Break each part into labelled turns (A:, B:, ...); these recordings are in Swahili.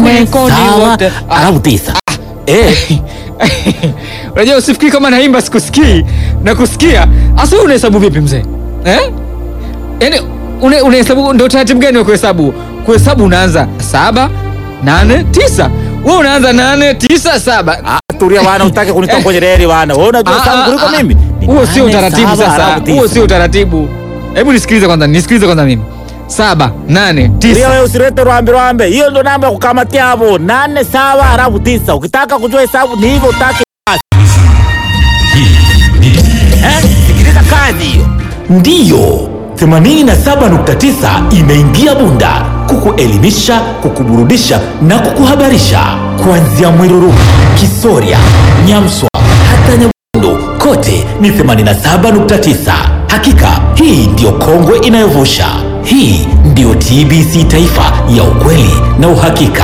A: nane
B: kodi
A: sawa
B: wote. Ah.
A: alafu tisa. Eh,
B: Unajua usifikiri kama naimba sikusikii na kusikia. Asa wewe unahesabu vipi mzee? Eh? Yaani une- unahesabu ndio taratibu gani wa kuhesabu? Kuhesabu unaanza saba, nane, tisa. Wewe unaanza nane, tisa, saba.
A: ah, tulia bwana, utake kunitoa kwenye reli bwana. Wewe unajua
B: Ah,
A: sana
B: ah,
A: kuliko
B: ah.
A: mimi. Ni
B: Huo sio
A: nane,
B: utaratibu
A: saba,
B: sasa.
A: alafu tisa.
B: Huo sio utaratibu. Hebu nisikilize kwanza, nisikilize kwanza mimi. Saba, nane,
A: Tulia
B: tisa.
A: wewe usilete rwambe rwambe. Hiyo ndo namba ya kukamatia hapo. Nane sawa alafu tisa. Ukitaka kujua hesabu ni hivyo utake basi. Eh, sikiliza kazi hiyo. Ndiyo. 87.9 imeingia Bunda kukuelimisha, kukuburudisha na kukuhabarisha kuanzia Mwiruru, Kisoria, Nyamswa hata Nyabondo, kote ni 87.9. Hakika hii ndiyo kongwe inayovusha. Hii ndiyo TBC Taifa ya ukweli na uhakika.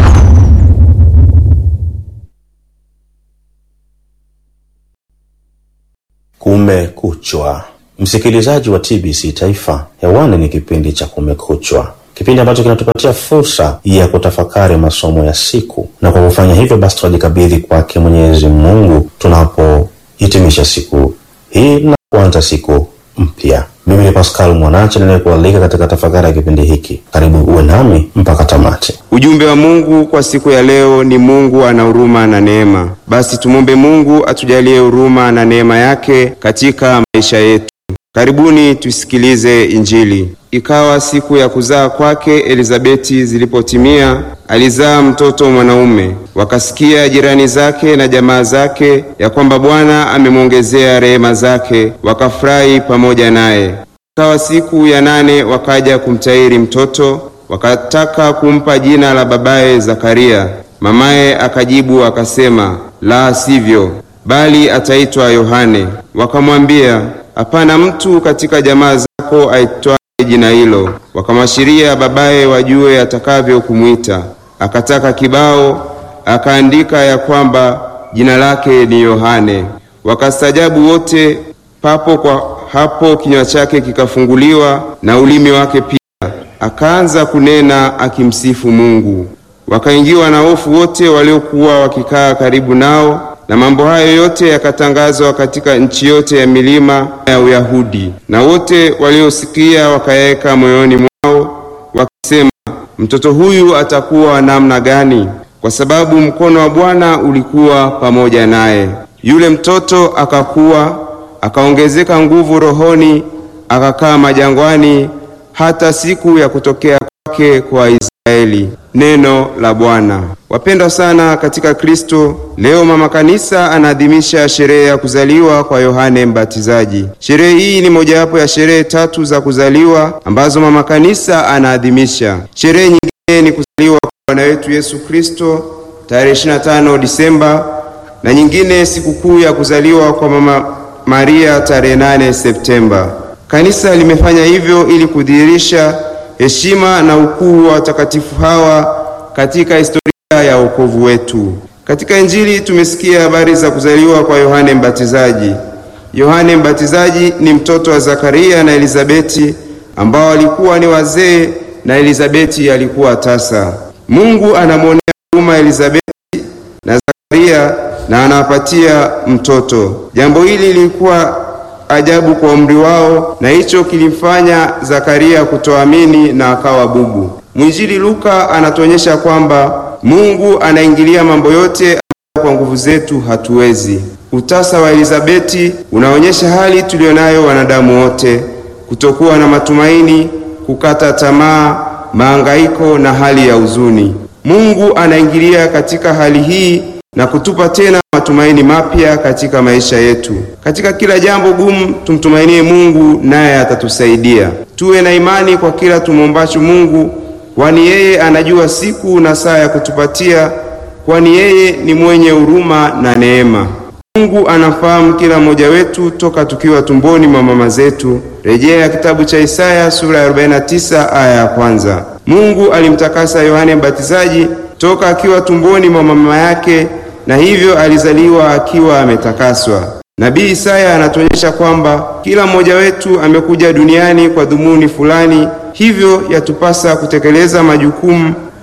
C: Kumekuchwa, msikilizaji wa TBC Taifa, hewani ni kipindi cha Kumekuchwa, kipindi ambacho kinatupatia fursa ya kutafakari masomo ya siku, na kwa kufanya hivyo basi tunajikabidhi kwake Mwenyezi Mungu tunapohitimisha siku hii na kuanza siku mpya. Mimi ni Pascal Mwanache ninayekualika katika tafakari ya kipindi hiki. Karibu uwe nami mpaka tamati.
D: Ujumbe wa Mungu kwa siku ya leo ni Mungu ana huruma na neema. Basi tumwombe Mungu atujalie huruma na neema yake katika maisha yetu. Karibuni tusikilize Injili. Ikawa siku ya kuzaa kwake Elizabeti zilipotimia, alizaa mtoto mwanaume. Wakasikia jirani zake na jamaa zake ya kwamba Bwana amemwongezea rehema zake, wakafurahi pamoja naye. Ikawa siku ya nane wakaja kumtahiri mtoto, wakataka kumpa jina la babaye Zakaria. Mamaye akajibu akasema, la sivyo, bali ataitwa Yohane. Wakamwambia, hapana mtu katika jamaa zako aitwaye jina hilo. Wakamwashiria babaye wajue atakavyo kumwita. Akataka kibao, akaandika ya kwamba jina lake ni Yohane. Wakastajabu wote. Papo kwa hapo kinywa chake kikafunguliwa na ulimi wake pia, akaanza kunena akimsifu Mungu. Wakaingiwa na hofu wote waliokuwa wakikaa karibu nao, na mambo hayo yote yakatangazwa katika nchi yote ya milima ya Uyahudi. Na wote waliosikia wakayaweka moyoni mwao, wakisema, mtoto huyu atakuwa wa namna gani? Kwa sababu mkono wa Bwana ulikuwa pamoja naye. Yule mtoto akakuwa, akaongezeka nguvu rohoni, akakaa majangwani hata siku ya kutokea kwake kwa Israeli. Neno la Bwana. Wapendwa sana katika Kristo, leo mama kanisa anaadhimisha sherehe ya kuzaliwa kwa Yohane Mbatizaji. Sherehe hii ni mojawapo ya sherehe tatu za kuzaliwa ambazo mama kanisa anaadhimisha. Sherehe nyingine ni kuzaliwa kwa Bwana wetu Yesu Kristo tarehe 25 Disemba, na nyingine sikukuu ya kuzaliwa kwa mama Maria tarehe 8 Septemba. Kanisa limefanya hivyo ili kudhihirisha heshima na ukuu wa watakatifu hawa katika historia ya wokovu wetu. Katika Injili tumesikia habari za kuzaliwa kwa Yohane Mbatizaji. Yohane Mbatizaji ni mtoto wa Zakaria na Elizabeti ambao walikuwa ni wazee na Elizabeti alikuwa tasa. Mungu anamwonea huruma Elizabeti na Zakaria na anawapatia mtoto. Jambo hili lilikuwa ajabu kwa umri wao, na hicho kilimfanya Zakaria kutoamini na akawa bubu. Mwinjili Luka anatuonyesha kwamba Mungu anaingilia mambo yote ambayo kwa nguvu zetu hatuwezi. Utasa wa Elizabeti unaonyesha hali tuliyonayo wanadamu wote, kutokuwa na matumaini, kukata tamaa, mahangaiko na hali ya huzuni. Mungu anaingilia katika hali hii na kutupa tena matumaini mapya katika maisha yetu. Katika kila jambo gumu, tumtumainie Mungu naye atatusaidia. Tuwe na imani kwa kila tumwombacho Mungu, kwani yeye anajua siku na saa ya kutupatia, kwani yeye ni mwenye huruma na neema. Mungu anafahamu kila mmoja wetu toka tukiwa tumboni mwa mama zetu. Rejea kitabu cha Isaya sura ya 49 aya ya kwanza. Mungu alimtakasa Yohane Mbatizaji toka akiwa tumboni mwa mama yake na hivyo alizaliwa akiwa ametakaswa. Nabii Isaya anatuonyesha kwamba kila mmoja wetu amekuja duniani kwa dhumuni fulani, hivyo yatupasa kutekeleza majukumu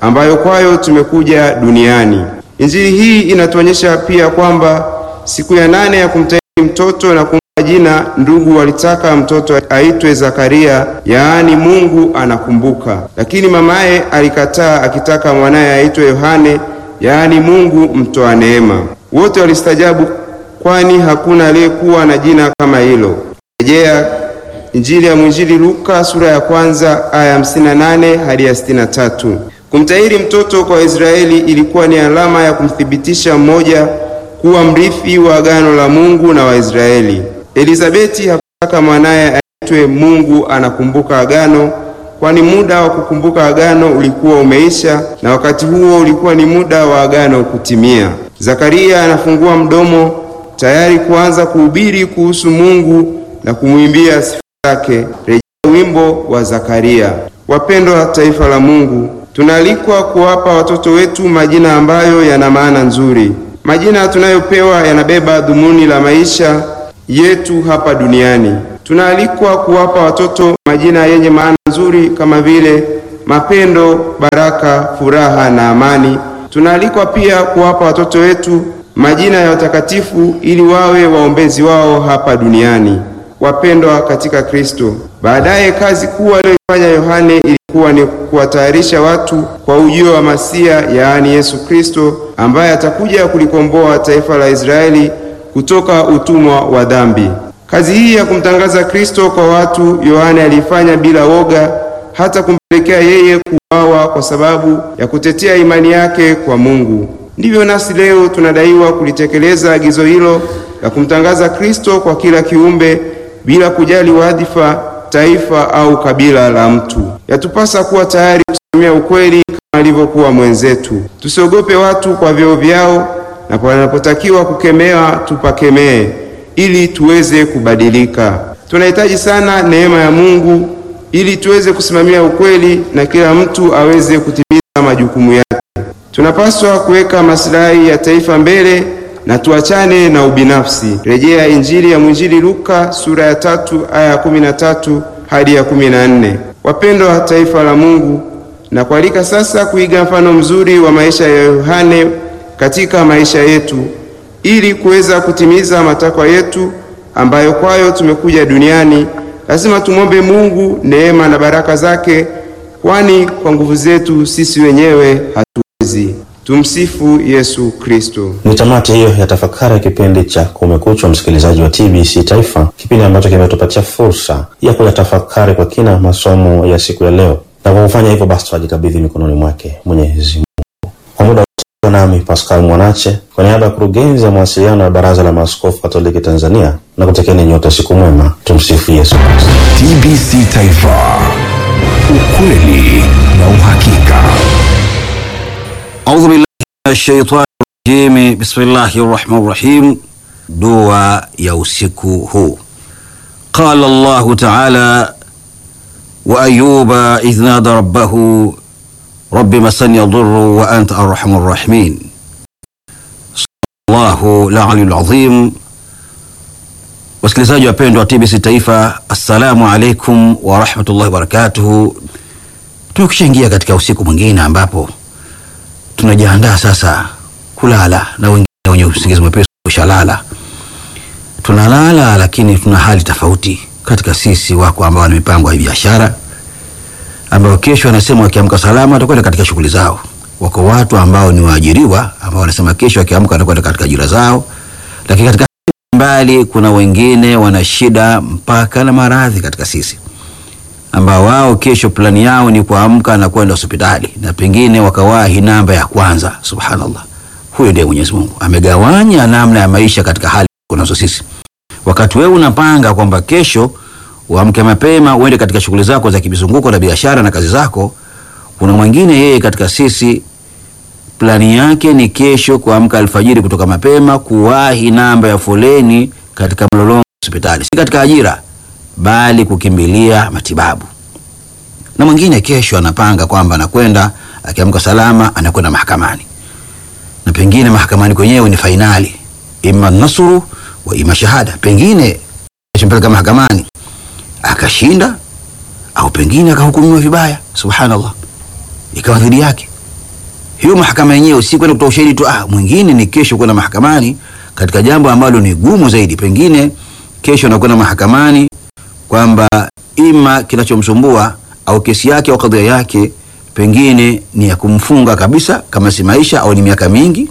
D: ambayo kwayo tumekuja duniani. Injili hii inatuonyesha pia kwamba siku ya nane ya kumtahiri mtoto na kumpa jina, ndugu walitaka mtoto aitwe Zakaria, yaani Mungu anakumbuka, lakini mamaye alikataa akitaka mwanaye aitwe Yohane, yaani Mungu mtoa neema. Wote walistajabu, kwani hakuna aliyekuwa na jina kama hilo. Rejea Injili ya mwinjili Luka sura ya kwanza aya ya 58 hadi ya 63. Kumtahiri mtoto kwa Israeli ilikuwa ni alama ya kumthibitisha mmoja kuwa mrithi wa agano la Mungu na Waisraeli. Elizabeti hakutaka mwanaye aitwe Mungu anakumbuka agano, kwani muda wa kukumbuka agano ulikuwa umeisha na wakati huo ulikuwa ni muda wa agano kutimia. Zakaria anafungua mdomo tayari kuanza kuhubiri kuhusu Mungu na kumwimbia sifa zake. Rejea wimbo wa Zakaria. Wapendwa taifa la Mungu, tunaalikwa kuwapa watoto wetu majina ambayo yana maana nzuri. Majina tunayopewa yanabeba dhumuni la maisha yetu hapa duniani. Tunaalikwa kuwapa watoto majina yenye maana nzuri kama vile mapendo, baraka, furaha na amani. Tunaalikwa pia kuwapa watoto wetu majina ya watakatifu ili wawe waombezi wao hapa duniani. Wapendwa katika Kristo, baadaye kazi kuu aliyoifanya Yohane ilikuwa ni kuwatayarisha watu kwa ujio wa Masia, yaani Yesu Kristo, ambaye atakuja kulikomboa taifa la Israeli kutoka utumwa wa dhambi. Kazi hii ya kumtangaza Kristo kwa watu Yohane aliifanya bila woga, hata kumpelekea yeye kuuawa kwa sababu ya kutetea imani yake kwa Mungu. Ndivyo nasi leo tunadaiwa kulitekeleza agizo hilo la kumtangaza Kristo kwa kila kiumbe bila kujali wadhifa, taifa au kabila la mtu. Yatupasa kuwa tayari kusimamia ukweli kama alivyokuwa mwenzetu. Tusiogope watu kwa vyeo vyao, na panapotakiwa kukemewa tupakemee ili tuweze kubadilika. Tunahitaji sana neema ya Mungu ili tuweze kusimamia ukweli na kila mtu aweze kutimiza majukumu yake. Tunapaswa kuweka maslahi ya taifa mbele na tuachane na ubinafsi. Rejea Injili ya mwinjili Luka sura ya tatu aya ya kumi na tatu hadi ya kumi na nne. Wapendwa taifa la Mungu, na kualika sasa kuiga mfano mzuri wa maisha ya Yohane katika maisha yetu ili kuweza kutimiza matakwa yetu ambayo kwayo tumekuja duniani. Lazima tumwombe Mungu neema na baraka zake, kwani kwa nguvu zetu sisi wenyewe hatuwezi. Tumsifu Yesu Kristo.
C: Ni tamati hiyo ya tafakari ya kipindi cha Kumekucha, msikilizaji wa TBC Taifa, kipindi ambacho kimetupatia fursa ya kuyatafakari kwa kina masomo ya siku ya leo, na kwa kufanya hivyo basi twajikabidhi mikononi mwake Mwenyezi Mungu. Kwa muda wote nami Pascal Mwanache kwa niaba ya kurugenzi ya mawasiliano ya Baraza la Maaskofu Katoliki Tanzania na kutekeni nyote siku mwema. Tumsifu Yesu Kristo.
E: TBC Taifa, ukweli na uhakika.
F: أعوذ بالله من الشيطان الرجيم بسم الله الرحمن الرحيم dua ya usiku huu qala llahu taala wa ayuba idh nada rabbahu rabbi masani yadurru wa anta arhamu rrahimin llahu laliyu lazim wasikilizaji wapendwa wa tbc taifa assalamu alaikum warahmatullahi wabarakatuhu tukishaingia katika usiku mwingine ambapo tunajiandaa sasa kulala na wengine wenye usingizi mwepesi ushalala tunalala lakini tuna hali tofauti katika sisi wako ambao wana mipango ya biashara ambao kesho wanasema wakiamka salama watakwenda katika shughuli zao wako watu ambao ni waajiriwa ambao wanasema kesho wakiamka watakwenda katika ajira zao lakini katika mbali kuna wengine wana shida mpaka na maradhi katika sisi ambao wao kesho plani yao ni kuamka na kwenda hospitali na pengine wakawahi namba ya kwanza subhanallah huyo ndiye mwenyezi mungu amegawanya namna ya maisha katika hali kunazo sisi wakati wewe unapanga kwamba kesho uamke mapema uende katika shughuli zako za kimizunguko na biashara na kazi zako kuna mwingine yeye katika sisi plani yake ni kesho kuamka alfajiri kutoka mapema kuwahi namba ya foleni katika mlolongo wa hospitali si katika ajira bali kukimbilia matibabu na mwingine kesho anapanga kwamba anakwenda akiamka salama anakwenda mahakamani na pengine mahakamani kwenyewe ni fainali ima nasuru wa ima shahada pengine mpeleka mahakamani akashinda au pengine akahukumiwa vibaya subhanallah ikawa dhidi yake hiyo mahakama yenyewe si kwenda kutoa ushahidi tu, ah, mwingine ni kesho kwenda mahakamani katika jambo ambalo ni gumu zaidi, pengine kesho anakwenda mahakamani kwamba ima kinachomsumbua au kesi yake au kadhia yake pengine ni ya kumfunga kabisa, kama si maisha au ni miaka mingi,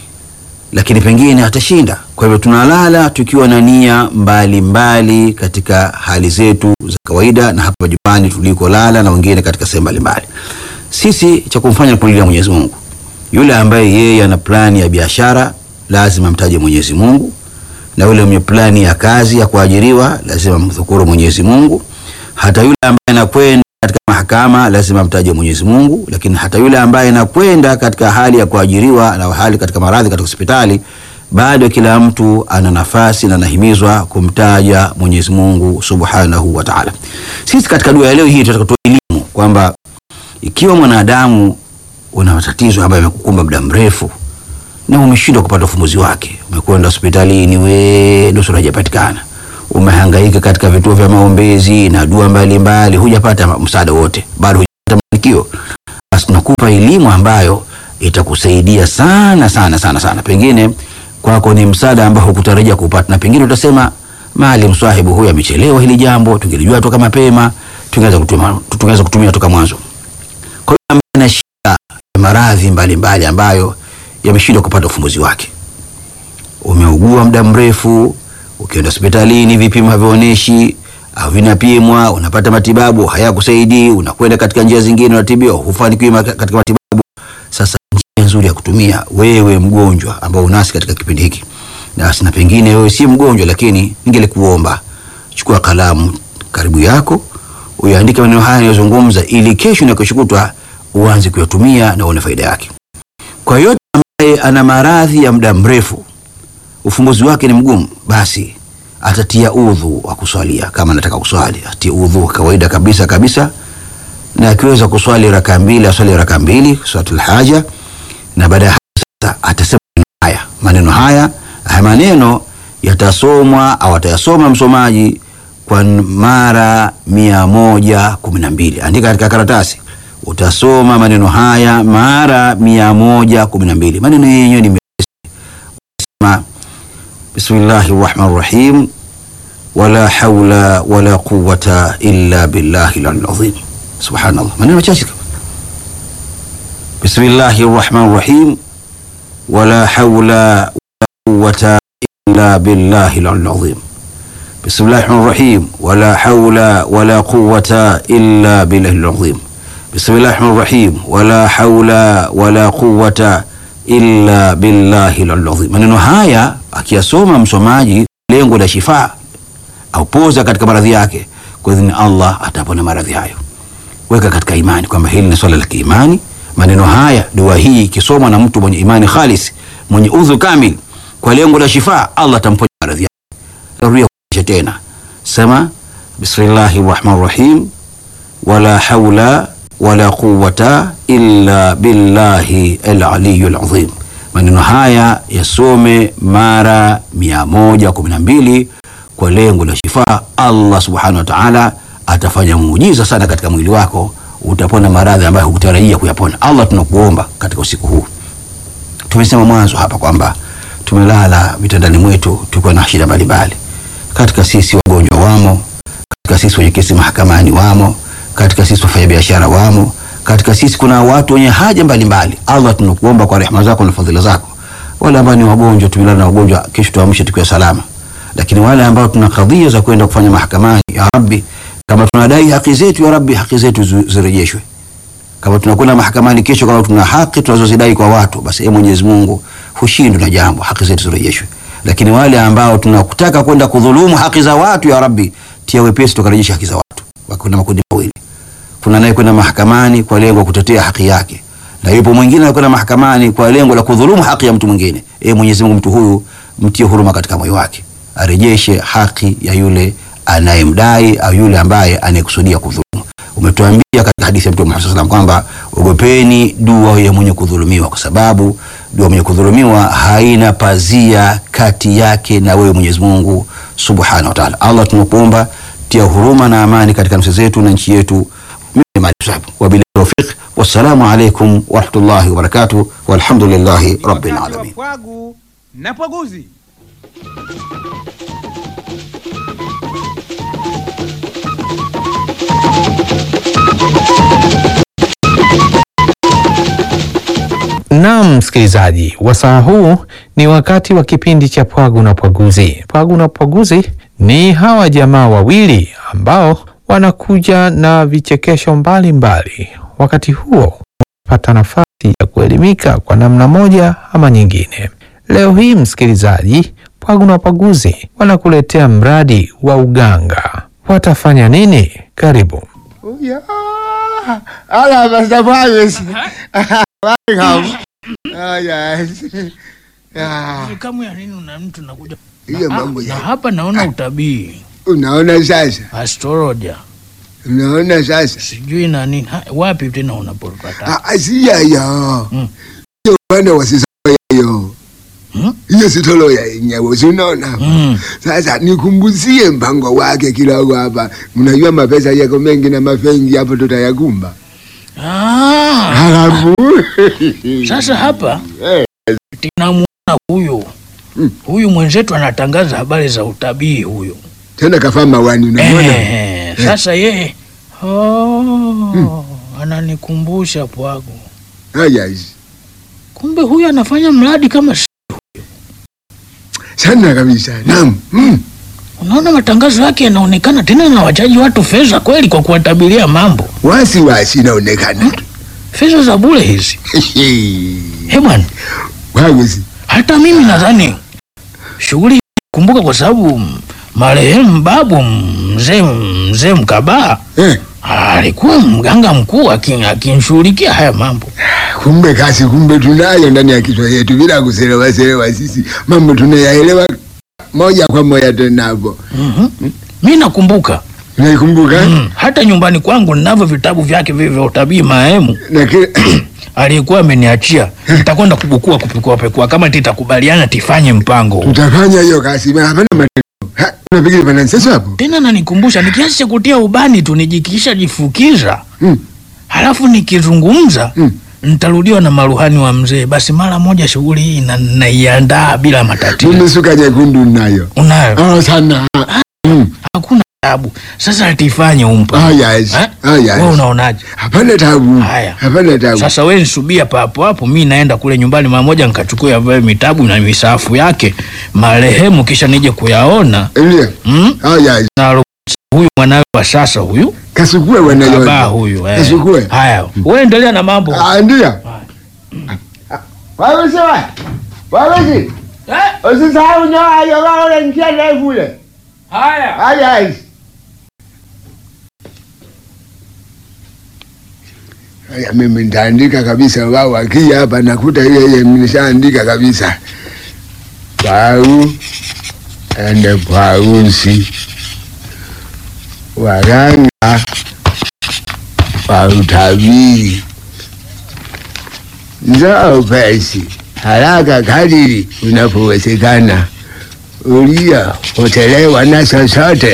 F: lakini pengine atashinda. Kwa hivyo tunalala tukiwa na nia mbalimbali katika hali zetu za kawaida, na hapa jumbani tulikolala na wengine katika sehemu mbalimbali. Sisi cha kumfanya ni kumlilia Mwenyezi Mungu. Yule ambaye yeye ana plani ya biashara lazima amtaje Mwenyezi Mungu, na yule mwenye plani ya kazi ya kuajiriwa lazima mdhukuru Mwenyezi Mungu. Hata yule ambaye anakwenda katika mahakama lazima amtaje Mwenyezi Mungu, lakini hata yule ambaye anakwenda katika hali ya kuajiriwa na hali katika maradhi katika hospitali, bado kila mtu ana nafasi na anahimizwa kumtaja Mwenyezi Mungu Subhanahu wa Ta'ala. Sisi katika dua ya leo hii tunataka kutoa elimu kwamba ikiwa mwanadamu una matatizo ambayo yamekukumba muda mrefu na umeshindwa kupata ufumbuzi wake, umekwenda hospitalini, we nusura hajapatikana, umehangaika katika vituo vya maombezi na dua mbalimbali, hujapata msaada wote, bado hujapata mafanikio, basi tunakupa elimu ambayo itakusaidia sana sana sana sana. Pengine kwako ni msaada ambao hukutarajia kupata, na pengine utasema maalim swahibu huyu amechelewa hili jambo, tungelijua toka mapema, tungeweza kutumia, tungeweza kutumia toka mwanzo. Kwa hiyo ambaye ana shida ya maradhi mbalimbali ambayo yameshindwa kupata ufumbuzi wake, umeugua muda mrefu, ukienda hospitalini vipimo havionyeshi au vinapimwa, unapata matibabu hayakusaidii, unakwenda katika njia zingine, unatibiwa, hufanikiwi ma- katika matibabu. Sasa njia nzuri ya kutumia wewe mgonjwa ambao unasi katika kipindi hiki, na na pengine wewe si mgonjwa, lakini ningelikuomba chukua kalamu karibu yako uyaandike maneno haya yanayozungumza, ili kesho na kesho kutwa uanze kuyatumia na uone faida yake. Kwa yote ambaye ana maradhi ya muda mrefu, ufumbuzi wake ni mgumu, basi atatia udhu wa kuswalia. Kama anataka kuswali, atie udhu wa kawaida kabisa kabisa, na akiweza kuswali raka mbili, aswali raka mbili swalatul haja, na baada ya hapo sasa atasema maneno haya. Maneno haya haya maneno yatasomwa au atayasoma msomaji kwa mara mia moja kumi na mbili. Andika katika karatasi, utasoma maneno haya mara mia moja kumi na mbili. Maneno yenyewe ni sema bismillahi rahmani rahim wala haula wala quwata illa billahi lalazim. Subhanallah, maneno machache kama bismillahi rahmani rahim wala haula wala quwata illa billahi lalazim. Bismillahi rahmani rahim wala haula wala quwata illa billahi lalazim. Bismillahi rahmani rahim wala haula wala quwata illa billahi lalazim. Maneno haya akiyasoma msomaji, lengo la shifaa au poza katika maradhi yake, kwa idhini Allah atapona maradhi hayo. Weka katika imani kwamba hili ni swala la kiimani. Maneno haya, dua hii ikisomwa na mtu mwenye imani khalis, mwenye udhu kamil, kwa lengo la shifaa, Allah atamponya maradhi yake. Rudia kuisha tena, sema bismillahi rahmani rahim wala haula wala quwata illa billahi alaliyu alazim. Maneno haya yasome mara mia moja kumi na mbili kwa lengo la shifaa. Allah subhanahu wa ta'ala atafanya muujiza sana katika mwili wako, utapona maradhi ambayo hukutarajia kuyapona. Allah, tunakuomba katika usiku huu, tumesema mwanzo hapa kwamba tumelala vitandani mwetu tukiwa na shida mbalimbali, katika sisi wagonjwa wamo, katika sisi wenye kesi mahakamani wamo, katika sisi wafanya biashara wamo, katika sisi kuna watu wenye haja mbalimbali. Allah, tunakuomba kwa rehema zako na fadhila zako, wale ambao ni wagonjwa, tumelala na wagonjwa, kesho tuamshe tukiwa salama lakini wale ambao tuna kadhia za kwenda kufanya mahakamani, ya Rabbi, kama tunadai haki zetu, ya Rabbi, haki zetu zi- zirejeshwe. Kama tunakwenda mahakamani kesho, kama tuna haki tunazozidai kwa watu, basi ee Mwenyezi Mungu, hushindwi na jambo, haki zetu zirejeshwe. Lakini wale ambao tunakutaka kwenda kudhulumu haki za watu, ya Rabbi, tia wepesi tukarejesha haki za watu. Kuna makundi mawili, kuna naye kwenda mahakamani kwa lengo la kutetea haki yake, na yupo mwingine anakwenda mahakamani kwa lengo la kudhulumu haki ya mtu mwingine. Ee Mwenyezi Mungu, mtu huyu mtie huruma katika moyo wake arejeshe haki ya yule anayemdai au yule ambaye anayekusudia kudhulumu. Umetuambia katika hadithi ya Mtume Muhammad sallallahu alaihi wasallam kwamba ogopeni dua ya mwenye kudhulumiwa, kwa sababu dua mwenye kudhulumiwa haina pazia kati yake na wewe Mwenyezi Mungu Subhanahu wa Ta'ala. Allah, tunakuomba tia huruma na amani katika nafsi zetu na nchi yetu, mimi ni Mali Sabu. Wabillahi tawfiq, wassalamu alaikum warahmatullahi wabarakatuh, walhamdulillahi rabbil alamin.
B: Pwagu na pwaguzi.
G: Naam, msikilizaji, wasaa huu ni wakati wa kipindi cha Pwagu na Pwaguzi. Pwagu na Pwaguzi ni hawa jamaa wawili ambao wanakuja na vichekesho mbalimbali mbali. Wakati huo pata nafasi ya kuelimika kwa namna moja ama nyingine. Leo hii msikilizaji, Pwagu na Pwaguzi wanakuletea mradi wa uganga. Watafanya nini? Karibu.
H: Ya. Ala basta pwagos. Welcome. Ah, yes. Ah,
I: Kamu ya nini una mtu nakuja
H: hiyo
I: na,
H: mambo
I: na
H: ya.
I: hapa naona utabii
H: Unaona sasa?
I: astrologer
H: Unaona sasa?
I: sijui na nini ha, wapi tena unapopata
H: Ah, ah, si yayo.
I: Mm.
H: Hiyo bwana wasisa hiyo.
I: Mm.
H: Hiyo sitolo ya yenyewe, si unaona?
I: mm.
H: Sasa nikumbuzie mpango wake kidogo hapa. Mnajua mapesa yako mengi na mafengi hapo tutayakumba.
I: ah,
H: Halafu
I: sasa hapa
H: Eh.
I: tinamuona huyu
H: Mm.
I: huyu mwenzetu anatangaza habari za utabii huyu
H: tena kafaa mawani unamwona?
I: eh, sasa yeye oh, ananikumbusha pwagu
H: Ah, yes.
I: kumbe huyu anafanya mradi kama si-
H: Sana kabisa. Naam. Mm.
I: unaona matangazo yake yanaonekana tena na wachaji watu fedha kweli kwa kuwatabiria mambo
H: Wasi wasi inaonekana.
I: fedha za bure hizi he bwana
H: Wawezi.
I: hata mimi nadhani shughuli hii kumbuka kwa sababu mm, marehemu babu mzee mzee mkabaa
H: Eh,
I: alikuwa mganga mkuu akin- akinshughulikia haya mambo
H: kumbe kasi kumbe tunayo ndani ya kichwa yetu bila kuselewa selewa sisi mambo tunayaelewa moja kwa moja tena hapo.
I: mm-hmm. mi nakumbuka
H: Unaikumbuka?
I: mm, hata nyumbani kwangu ninavyo vitabu vyake vile vya utabii marehemu
H: Na kile
I: aliyekuwa ameniachia nitakwenda kubukua kupekua pekua kama titakubaliana tifanye mpango huu.
H: tutafanya hiyo kasi. Hapana maneno. Ha, unapiga pana sasa hapo.
I: tena nanikumbusha ni kiasi cha kutia ubani tu nijikisha jifukiza
H: Mm.
I: halafu nikizungumza
H: Mm.
I: nitarudiwa na maruhani wa mzee basi mara moja shughuli hii na- naiandaa bila matatizo
H: Mimi suka nyekundu nayo.
I: unayo
H: Oh, sana. Mm.
I: hakuna tabu sasa tifanye umpa
H: Ah, yes.
I: Eh?
H: Ah, yes.
I: we unaonaje
H: Hapana tabu.
I: Haya.
H: Hapana tabu.
I: sasa we nsubia papo hapo mi naenda kule nyumbani mara moja nikachukua vile mitabu na misafu yake marehemu kisha nije kuyaona
H: Ndio.
I: mm?
H: Ah, yes.
I: na huyu mwanawe wa sasa huyu
H: Kasukue
I: baba
H: wanayo.
I: huyu eh.
H: Kasukue.
I: haya we endelea na mambo
H: Ah, ndio. Wewe sawa. Wewe si. Usisahau nyoa hiyo wao njia ndefu ile.
I: haya
H: Haya hizi. Haya mimi nitaandika kabisa wao akija hapa nakuta ile ile nimeshaandika kabisa. Pau ende pausi. Waganga wa utabiri. Njoo pesi haraka kadiri unapowezekana ulia utelewa na chochote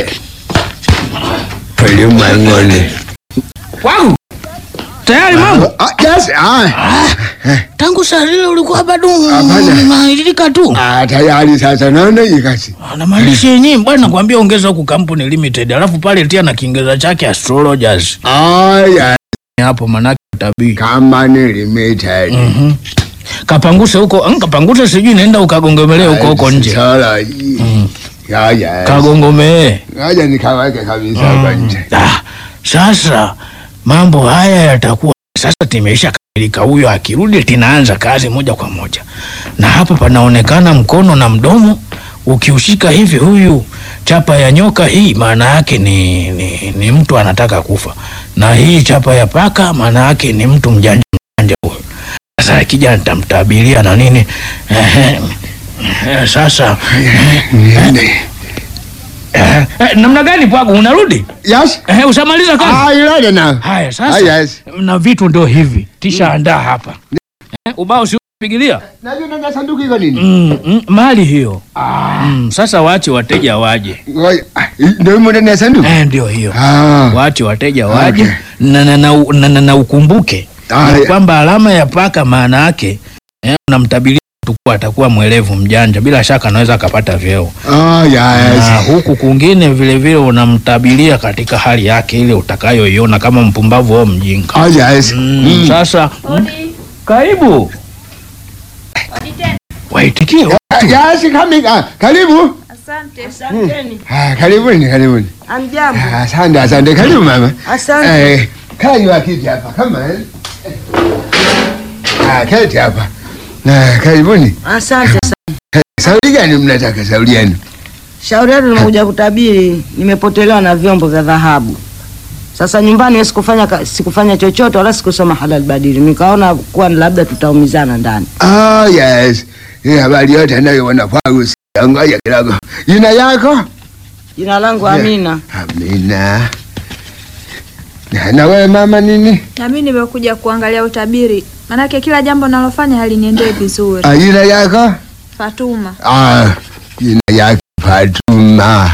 H: ulimwenguni.
I: wangu tayari mambo
H: Ah, yes, ah,
I: tangu saa lile ulikuwa bado
H: Hapana.
I: unailika tu
H: ah, tayari sasa naona hii kazi.
I: namaanisha yenyewe bwana nakwambia ongeza huku kampuni limited alafu pale tia na kiingereza chake astrologers
H: Aya,
I: hapo manake utabii
H: company limited.
I: Mhm. kapanguse huko mm, kapanguse sijui naenda ukagongomelee huko huko nje
H: Astrology. Ya, yes.
I: kagongomee
H: Ngoja nikaweke kabisa hapa nje.
I: ah, sasa mambo haya yatakuwa sasa timeisha kamilika huyo akirudi tinaanza kazi moja kwa moja na hapa panaonekana mkono na mdomo ukiushika hivi huyu chapa ya nyoka hii maana yake ni, ni, ni mtu anataka kufa na hii chapa ya paka maana yake ni mtu mjanja mjanja huyu sasa akija nitamtabiria na nini Ehe. Eh, sasa
H: Niende.
I: eh, eh, namna gani pwagu unarudi
H: Yes.
I: eh, ushamaliza kazi
H: Ah, you ready now?
I: Haya
H: Ah,
I: sasa
H: yes.
I: na vitu ndo hivi tisha andaa hapa eh, ubao si upigilia
H: Najua nenda sanduku iko nini?
I: mm, mm, mali hiyo mm, sasa waache wateja waje
H: Ngoja. Ah, Ndio imo ndani ya sanduku?
I: eh, ndio hiyo
H: Ah.
I: waache wateja waje
H: Okay.
I: na, na, na, na, na, na ukumbuke
H: Ah,
I: ya
H: ya.
I: kwamba alama ya paka maana yake eh, unamtabiria mtu kuwa atakuwa mwelevu mjanja, bila shaka anaweza akapata vyeo
H: Oh, yes.
I: na huku kwingine vile vile unamtabiria katika hali yake ile utakayoiona kama mpumbavu au mjinga.
H: Oh, yes.
I: Mm,
H: Mm.
I: Sasa mm, karibu waitikie
H: Ah, Yes, coming. Ah, karibu.
J: Asante.
H: Ah, karibuni, karibuni.
J: Amjambo.
H: Ah, Asante, asante. Karibu mama.
J: Asante.
H: Eh, kaa juu ya kiti hapa kama eh. Ah, keti hapa. Na karibuni.
J: Asante sana.
H: Sauli gani mnataka sauli yenu?
J: Shauri yetu nimekuja kutabiri, nimepotelewa na vyombo vya dhahabu. Sasa nyumbani sikufanya ka- sikufanya chochote wala sikusoma halal badili. Nikaona kuwa labda tutaumizana ndani.
H: Oh, yes. Hii habari yote anayoona kwangu si ngoja kidogo. Jina yako?
J: Jina langu Amina.
H: Amina. Na- Na wewe mama nini?
K: Na mimi nimekuja kuangalia utabiri, manake kila jambo nalofanya haliniendee vizuri.
H: Ah, jina yako?
K: Fatuma,
H: Ah, jina yake Fatuma.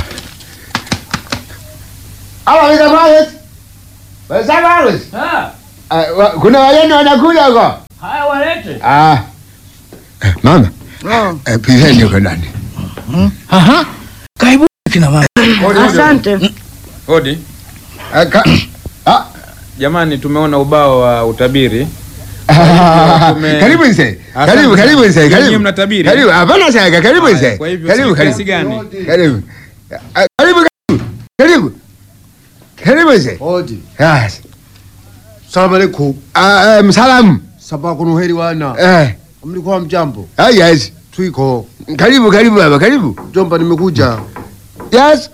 H: Halo, Mr. Morris. Mr. Morris. Ah, wa- kuna wageni wanakuja huko?
I: Haya, walete.
H: Ah. Eh, Mama,
J: Oh.
H: eh, piseni huko ndani.
I: Aha, karibu kina mama.
J: Asante.
L: Hodi.
H: Ah, ka- ah,
L: Jamani, tumeona ubao wa utabiri. tume-
H: Karibu nse.
L: Asante
H: Karibu,
L: sana.
H: karibu nse.
L: Nyinyi
H: Karibu.
L: mnatabiri?
H: Karibu. Hapana shaka. Karibu
L: Haya,
H: nse.
L: kwa hivyo
H: Karibu,
L: si
H: karibu.
L: kiasi gani?
H: Karibu. Ah, Karibu, karibu. Karibu. Karibu nse.
M: Hodi.
H: Yes.
M: Salamu alaikum.
H: Ah, eh, msalamu.
M: Sabaa kuna uheri wana.
H: Eh.
M: Mlikuwa mjambo?
H: Ah, yes.
M: Twiko.
H: Karibu, karibu baba, karibu.
M: Jomba nimekuja.
H: Yes.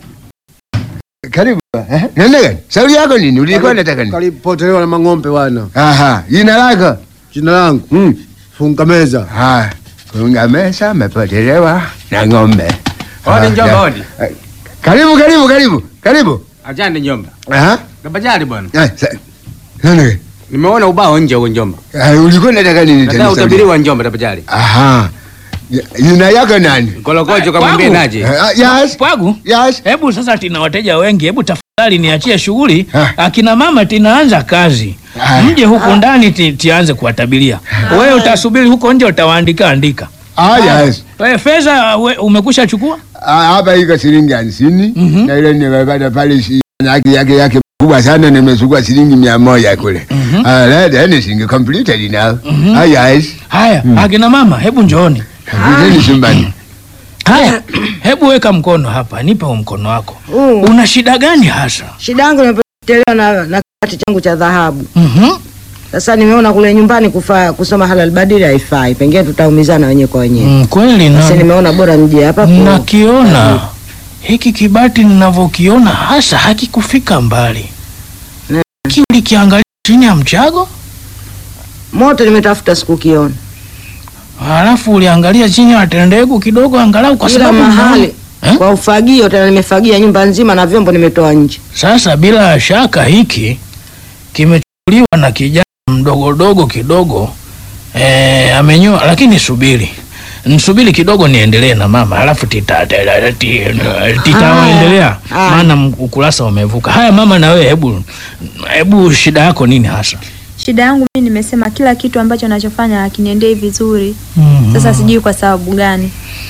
H: Karibu. Eh, nenda gani? Shauri yako nini? Ulikuwa unataka nini?
M: Kalipotelewa na mang'ombe wana.
H: Aha, jina lako?
M: Jina langu.
H: Mm.
M: Funga meza.
H: Ah, funga mesa amepotelewa na ng'ombe.
L: Hodi
H: Ah,
L: njomba,
H: ya.
L: hodi.
H: Eh, Karibu, karibu, karibu. Karibu.
L: Ajande njomba.
H: Aha.
L: Kabajali bwana.
H: Eh, sa- nenda gani?
L: Nimeona ubao nje huko njomba.
H: Ah, ulikuwa unataka nini
L: Nataka
H: tena?
L: utabiri wa njomba tabajali.
H: Aha. Ya- Jina yako nani?
L: Kolokojo kamwambie
I: Kwangu?
L: naje.
H: Ah, yes.
I: Pwagu,
H: Yes.
I: hebu sasa tina wateja wengi, hebu tafadhali niachie shughuli.
H: Ah.
I: Akina mama tinaanza kazi,
H: Ah.
I: mje huku ndani ti, tianze kuwatabiria. Wewe utasubiri huko nje, utawaandika andika.
H: Ah, yes.
I: Wewe fedha we- umekusha chukua?
H: Ah, hapa iko shilingi hamsini
I: Mhm.
H: na ile nimepata pale shi- yake yake yake kubwa sana nimechukua shilingi mia moja kule. Ah, that anything completed now. Ah, yes.
I: Haya, akina mama, hebu njooni.
H: Viteni chumbani.
I: Haya, hebu weka mkono hapa, nipe huu mkono wako.
J: Uh,
I: Una shida gani hasa?
J: shida yangu nimepotelewa na na kibati changu cha dhahabu.
I: Mhm.
J: Sasa nimeona kule nyumbani kufa, kusoma halal badili haifai. Pengine tutaumizana wenyewe kwa wenyewe.
I: Mm, kweli
J: Sasa
I: na
J: nimeona bora mje hapa. ku-
I: nakiona hiki kibati ninavyokiona hasa hakikufika mbali.
J: Mm.
I: Ki ulikiangalia chini ya mchago,
J: Moto nimetafuta sikukiona.
I: halafu uliangalia chini ya tendegu kidogo, angalau kwa
J: Kila
I: sababu
J: mahali
I: Eh?
J: kwa ufagio tena nimefagia nyumba nzima na vyombo nimetoa nje.
I: Sasa bila shaka hiki kimechukuliwa na kijana mdogodogo kidogo eh, amenyoa. Lakini subiri nsubiri kidogo niendelee na mama, halafu tita- tita- ti- titaendelea,
J: Haya.
I: maana m- ukurasa umevuka. Haya mama, na wewe hebu hebu, shida yako nini hasa?
K: shida yangu mimi nimesema kila kitu ambacho nachofanya hakiniendei vizuri.
I: Mhm.
K: Sasa sijui kwa sababu gani.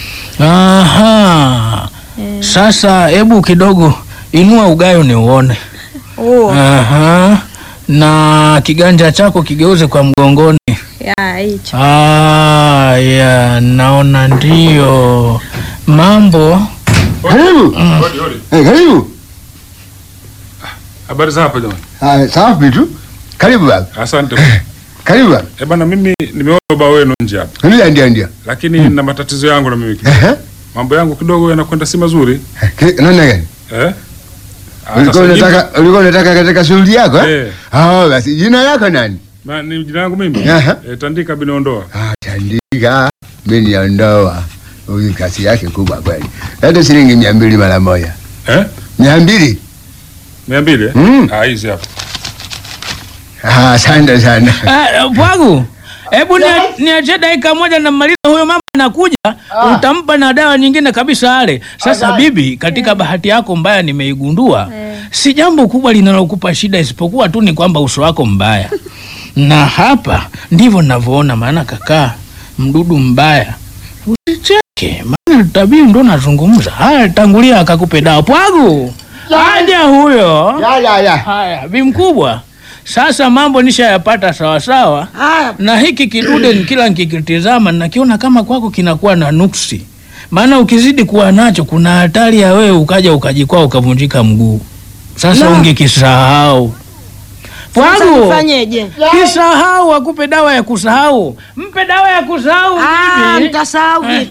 I: Aha.
K: Eh,
I: Sasa hebu kidogo inua ugayo ni uone.
K: oh,
I: Aha. Na kiganja chako kigeuze kwa mgongoni.
K: ya hicho.
I: Ah, ya naona ndio mambo.
H: Karibu. Eh, karibu.
N: Habari za hapa jamani.
H: Ah, safi tu. Karibu baba.
N: Asante.
H: Karibu baba.
N: Eh bana, mimi nimeona ubao wenu nje hapa,
H: Ndio ndio ndio.
N: lakini na matatizo yangu na mimi kidogo.
H: Eh?
N: Mambo yangu kidogo yanakwenda si mazuri
H: Ki- Nani gani?
N: eh? Ah,
H: Ulikuwa
N: sasa
H: unataka ulikuwa unataka katika shughuli yako eh?
N: Eh.
H: Ah, basi jina lako nani?
N: Ma, ni jina langu mimi
H: Aha.
N: eh, Tandika Binondoa.
H: Ah, Tandika biniondoa. Huyu kazi yake kubwa kweli. Hata shilingi mia mbili mara moja.
N: Eh?
H: Mia mbili?
N: mia mbili eh?
H: Mm.
N: Ah, hizi hapa
H: Ah, asante sana.
I: Ah, Pwagu, Hebu nia- niachie dakika moja namaliza, huyo mama anakuja, utampa na dawa nyingine kabisa ale. Sasa bibi, katika bahati yako mbaya nimeigundua, si jambo kubwa linalokupa shida, isipokuwa tu ni kwamba uso wako mbaya, na hapa ndivyo ninavyoona. Maana kakaa mdudu mbaya, usicheke, maana tabii ndo nazungumza. Haya, tangulia akakupe dawa pwagu, aja huyo. Haya, bi mkubwa sasa mambo nishayapata sawasawa, na hiki kidude ni kila nikikitizama nakiona kama kwako kinakuwa na nuksi, maana ukizidi kuwa nacho kuna hatari ya wewe ukaja ukajikwaa ukavunjika mguu. Sasa
J: La.
I: ungekisahau
J: Sasa
I: Pwagu,
J: nifanyeje?
I: kisahau, akupe dawa ya kusahau, mpe dawa ya kusahau.
J: Ah,
I: bibi.
J: nitasahau vipi?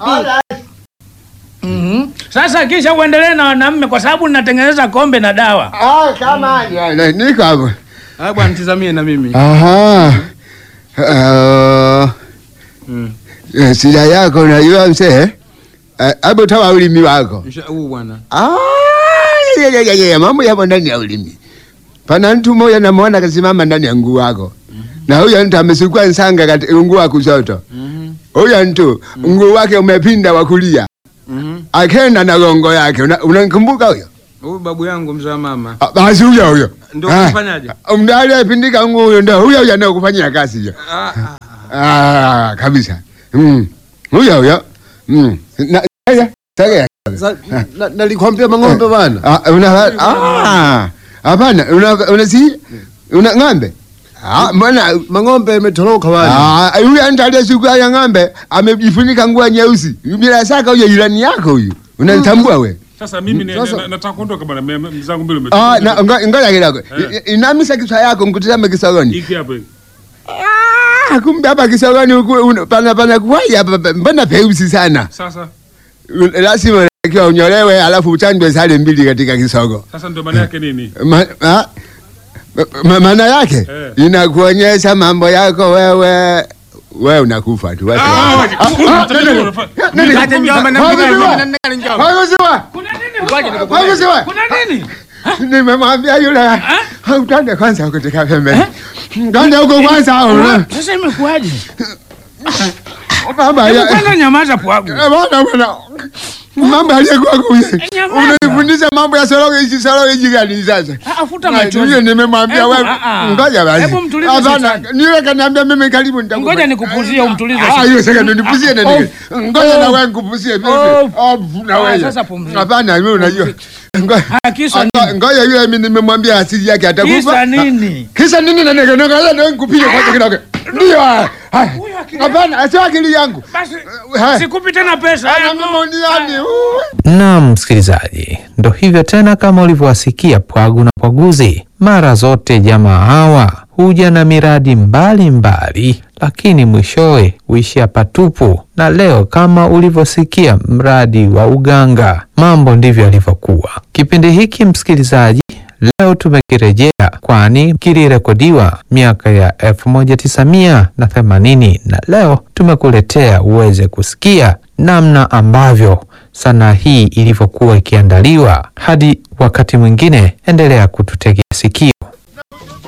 I: Mhm. Sasa kisha uendelee na wanaume, kwa sababu ninatengeneza kombe na dawa.
H: kama niko hapo.
L: Ah, bwana tizamie na mimi.
H: Aha. Uh, eh, shida yako unajua mzee, Eh, hebu toa ulimi wako.
L: Msha- Huu bwana.
H: Ah, ya, ya, ya, ya, mambo yapo ndani ya ulimi. Pana mtu mmoja namwona kasimama ndani ya nguu wako, na huyo mtu amesukua nsanga katika nguu wa kushoto. Huyo mtu nguu wake umepinda wa kulia, akenda na gongo yake. Una- Unamkumbuka huyo?
L: Huyu babu yangu mzee wa mama.
H: Ah, Basi huyo huyo
L: Ndio
H: Ah,
L: kufanyaje?
H: Mda aliyepindika nguu huyo ndio huyo huyo anayekufanyia kazi hiyo.
L: Ah,
H: Ah, kabisa. Mm. Huyo huyo. Mm. Na sasa sasa
M: Sa- na- Nalikwambia mang'ombe bana.
H: Ah, una ah. Hapana, una una si una ng'ombe. Ah, mbona
M: Mang'ombe imetoroka bana.
H: Ah, huyu mtu aliyesukua ya ng'ombe amejifunika nguo nyeusi. Bila shaka huyo jirani yako huyu. Unanitambua we?
N: Sasa mimi ni-
H: Sasa-
N: na- nataka kuondoka bwana, me- me- mzangu mbili
H: Ah,
N: umetoka.
H: na ngo- ngoja kidogo.
N: Eh.
H: I- Inamisha kichwa yako mkutizame kisogoni.
N: Hiki hapa hiki.
H: Ah, kumbe hapa kisogoni huku una- pana pana kuwai hapa pa- mbona peusi sana.
N: Sasa
H: Lazima unatakiwa unyolewe alafu uchanjwe sale mbili katika kisogo.
N: sasa ndio maana yake nini?
H: Ma, ma, ma, maana yake
N: Eh.
H: inakuonyesha mambo yako wewe wewe unakufa tu. Watu-
N: Ah,
H: Ah,
N: waje.
H: ah, ah, nani- nani-
L: Acha njomba na
H: Hakusiwa.
L: mimi na nani njomba.
H: Hakusiwa.
L: Ngoja nikukumbushe.
H: Hakusiwa.
I: Kuna nini?
H: Nimemwambia yule utande kwanza kutoka pembeni. Twende huko kwanza. una-
I: Sasa imekuwaje?
H: Baba
I: Hebu
H: ya-
I: kwanza nyamaza pwagu.
H: Eh, bwana bwana. Mambo aliyekuwa kuye.
I: nyamaza.
H: Unanifundisha mambo ya soroge hizi soroge hizi gani sasa?
I: Ah, Afuta
H: Na,
I: machozi.
H: Hiyo nimemwambia
I: Hebu,
H: wewe.
I: ah, ah.
H: Ngoja basi.
I: Hebu mtulize
H: Hapana,
I: shetani.
H: niwe kaniambia mimi karibu nitakupa.
I: Ngoja nikupuzie umtulize.
H: Ah, hiyo sasa ndio nipuzie na
I: Ah,
H: nini?
I: oh,
H: Ngoja na
I: oh,
H: wewe nikupuzie vipi?
I: oh.
H: Ah, na
I: Ah,
H: wewe.
I: sasa pumzika.
H: Hapana, wewe unajua. Ngoja.
I: Ah, kisa
H: Ah,
I: nini?
H: Ngoja yule mimi nimemwambia asili yake atakufa.
I: Kisa nini?
H: Kisa nini na nini? Ngoja ndio nikupige kwanza kidogo. Ndio. ah, ah. Hapana, sio akili yangu.
I: Basi
H: Ha.
I: sikupi tena pesa.
H: Ana mamoniani.
G: Naam, msikilizaji, ndo hivyo tena, kama ulivyowasikia Pwagu na Pwaguzi, mara zote jamaa hawa huja na miradi mbalimbali mbali, lakini mwishowe huishia patupu. Na leo kama ulivyosikia mradi wa uganga, mambo ndivyo yalivyokuwa. Kipindi hiki msikilizaji, leo tumekirejea kwani kilirekodiwa miaka ya 1980 na leo tumekuletea uweze kusikia namna ambavyo sanaa hii ilivyokuwa ikiandaliwa. Hadi wakati mwingine, endelea kututegea sikio.